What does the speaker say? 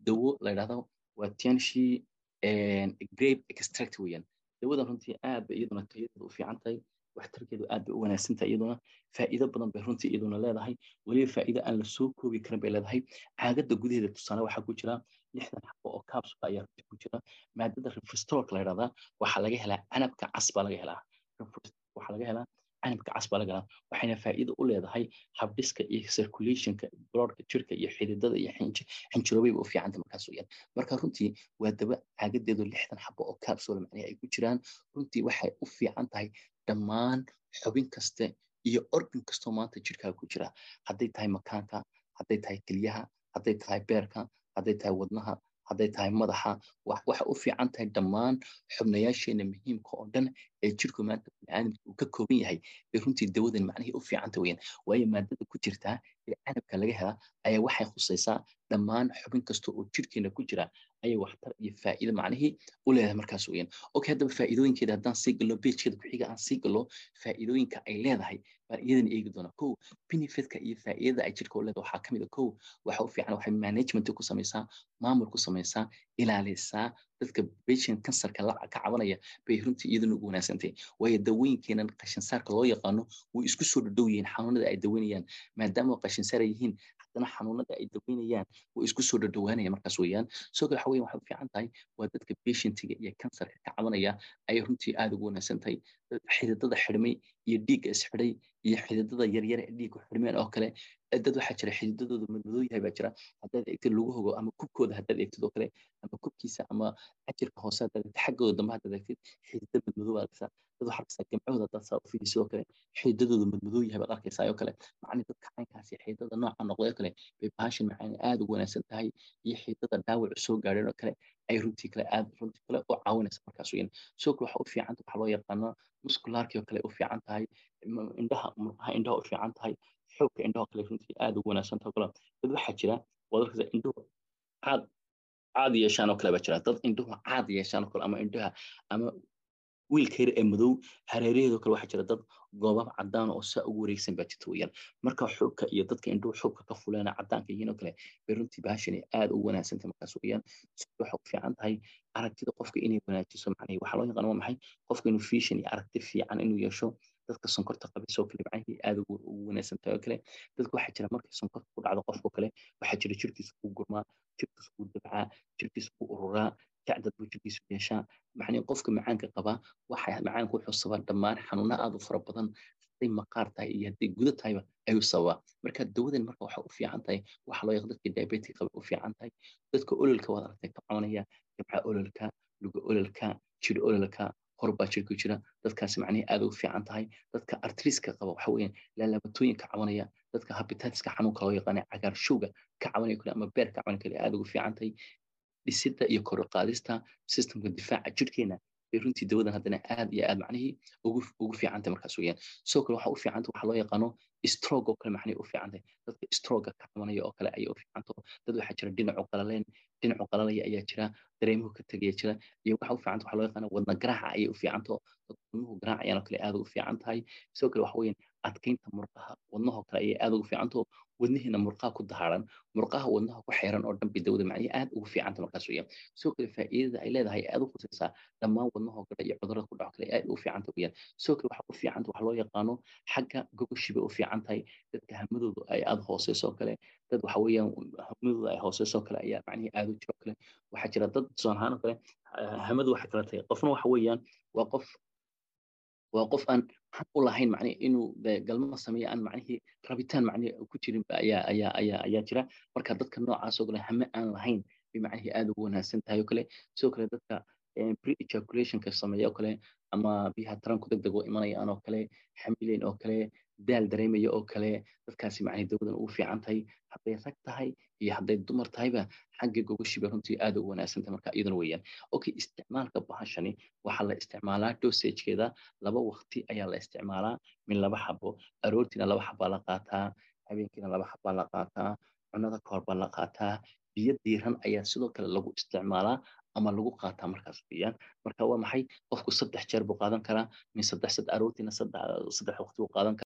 dawo la yidhahdo waa tianshi grape extract weeyaan dawadan runtii aad bay iyaduna tayadeedu u fiican tahay waxtarkeedu aad bay u wanaagsan tahay iyaduna faa'iido badan bay runtii iyaduna leedahay weliba faa'iido aan la soo koobi karin bay leedahay caagadda gudaheeda tusaale waxaa ku jira lixdan xabo oo capsule ayaa runtii ku jira maadada refristolka la yidhahdaa waxaa laga helaa canabka cas baa laga helaa waxaa laga helaa canabka cas baa laga helaa waxayna faa'iido u leedahay habdhiska iyo circulationka bloodka jirka iyo xididada iyo xinjiroobeyba u fiicanta markaas weeyaan marka runtii waa daba caagadeedu lixdan xabo oo capsule macnaha ay ku jiraan runtii waxay u fiican tahay dhammaan xubin kaste iyo organ kastoo maanta jirkaaga ku jira hadday tahay makaanka hadday tahay kelyaha hadday tahay beerka hadday tahay wadnaha hadday tahay madaxa waxay u fiican tahay dhammaan xubnayaasheena muhiimka oo dhan ee jirku maanta biniaadamka uu ka kooban yahay bay runtii dawadan macnihii u fiicanta weyaan waayo maadada ku jirtaa ee canabka laga helaa ayaa waxay khusaysaa dhammaan xubin kasta oo jirkeena ku jira ayay waxtar iyo faa'iido macnihii u leedahay markaas weyaan okay haddaba faa'iidooyinkeeda haddaan sii gallo beejkeeda ku-xiga aan sii gallo faa'iidooyinka ay leedahay baan iyadana eegi doonaa kow benefitka iyo faa'iidada ay jirka u leedahay waxaa ka mid a kow waxa u fiican waxay management ku samaysaa maamul ku samaysaa ilaalisaa dadka patient kansarka la ka cabanaya bay runtii iyaduna ugu wanaagsantay waayo dawooyinkeenan qashinsaarka loo yaqaano way isku soo dhadhow yihiin xanuunada ay daweynayaan maadaama qashinsaar ay yihiin haddana xanuunada ay daweynayaan way isku soo dhadhowaanaya markaas weeyaan soo kale waxa weyan waxay u fiican tahay waa dadka patientiga iyo kansarka ka cabanaya ayay runtii aada ugu wanaagsan tahay xididada xidhmay iyo dhiigga isxidhay iyo xididada yaryar ee dhiigku xidhmeen oo kale dad waxaa jira xididadooda madmadoo yahay baa jira haddaad eegtid lagu hogo ama kubkooda haddaad eegtid oo kale ama kubkiisa ama cajirka hoose haddaad eegtid xaggooda dambe haddaad eegtid xidida madmadoo baad arkaysaa dad waxaa arkaysaa gamcahooda haddaad saa u fiirisid oo kale xididadooda madmadoo yahay baad arkaysaa oo kale macni dadka caynkaasi xididada nooca noqday oo kale bay baashin macani aada ugu wanaagsan tahay iyo xididada dhaawacu soo gaadheen oo kale ay runtii kale aad runtii kale u caawinaysa markaas weeyaan soo kale waxa u fiican waxaa loo yaqaano muscularkii oo kale u fiican tahay indhaha murqaha indhaha u fiican tahay xoogka indhaha kale runtii aada ugu wanaagsan tahay kale dad waxaa jira waad arkaysaa indhuhu caad caad yeeshaan oo kale baa jira dad indhuhu caad yeeshaan oo kale ama indhaha ama wiilka yar ee madow hareeraheedoo kale waxaa jira dad goobab cadaan oo saa ugu wareegsan baa jirta weeyaan marka xoogka iyo dadka indhuhu xoogka ka fuleena cadaanka yihiin oo kale bay runtii baashani aada ugu wanaagsantay markaas weeyaan waxay u fiican tahay aragtida qofka inay wanaajiso macnaheed waxaa loo yaqaan waa maxay qofka inuu vision iyo aragti fiican inuu yeesho dadka sonkorta qabaysoo kale macnihii aada ugu wanaagsan tahay oo kale dadka waxaa jira markay sonkorta ku dhacdo qofkoo kale waxaa jira jirkiisa kuu gurmaa jirkiisa kuu dabcaa jirkiisa kuu ururaa jacdad buu jirkiisu yeeshaa macnii qofka macaanka qabaa waxa macaanka wuxuu sabaa dhammaan xanuuna aada u fara badan hadday maqaar tahay iyo hadday guda tahayba ayuu sababaa marka dawadan marka waxa u fiican tahay waxa loo yaqaan dadka diabetic qaba u fiican tahay dadka ololka waad aragtay ka cabanaya jabca ololka luga ololka jir ololka horbaa jirku jira dadkaasi macnihii aada u fiican tahay dadka artriska qaba waxa weeyaan laalabatooyinka cabanaya dadka habitatiska xanuunka loo yaqaana cagaarshowga ka cabanaya kale ama beer ka cabanaya kale aada ugu fiican tahay dhisidda iyo kor u qaadista systemka difaaca jirkeena bay runtii dawadan haddana aad iyo aad macnihii ugu ugu fiicantay markaas weeyaan sidoo kale waxa u fiicanta waxa loo yaqaano stroke oo kale macnihii u fiicantay dadka stroga ka cabanaya oo kale ayay u fiicanto dad waxaa jira dhinacu qalaleen dhinacu qalalaya ayaa jira dareemuhu ka tegaya jira iyo waxa u fiicanta waxa loo yaqaano wadna garaaca ayay u fiicanto wadnuhu garaacayaan oo kale aad ugu fiican tahay sidoo kale waxa weeyaan adkaynta murqaha wadnahoo kale ayay aad ugu fiicanto wadnihiina murqaha ku dahaaran murqaha wadnaha ku xeeran oo dhan bay dawada macnihii aad ugu fiicanta markaas weeyaan sidoo kale faa'iidada ay leedahay aad u khusaysaa dhammaan wadnahoo kale iyo cudurrada ku dhaco kale aad u fiicanta weeyaan sidoo kale waxa u fiicanta waxa loo yaqaano xagga gogoshiba u fiican tahay dadka hamadooda ay aada hooseyso oo kale dad waxa weeyaan hamadooda ay hooseyso oo kale ayaa macnihii aad u jiro kale waxaa jira dad tusaale ahaan oo kale hamadu waxay kala tahay qofna waxa weeyaan waa qof waa qof aan xaq u lahayn macnihi inuu galmo sameeyo aan macnihii rabitaan macnihi ku jirin ayaa ayaa ayaa ayaa jira marka dadka noocaas oo kale hame aan lahayn bay macnihii aada ugu wanaagsan tahay oo kale sidoo kale dadka pre ejaculationka sameeya oo kale ama biyaha taranku deg deg oo imanayaan oo kale xamileen oo kale daal dareemaya oo kale dadkaasi macnii dawadan ugu fiican tahay hadday rag tahay iyo hadday dumar tahayba xagga gogoshiba runtii aada ugu wanaagsantahay marka iyaduna weeyaan okay isticmaalka bahashani waxaa la isticmaalaa dosagekeeda laba waqti ayaa la isticmaalaa min laba xabo aroortiina laba xabaa la qaataa habeenkiina laba xabaa la qaataa cunada kahor baa la qaataa biyo diiran ayaa sidoo kale lagu isticmaalaa ama lagu qaataa markaas weeyaan marka waa maxay qofku saddex jeer buu qaadan karaa min saddex saddex aroortiina saddex saddex waqti buu qaadan karaa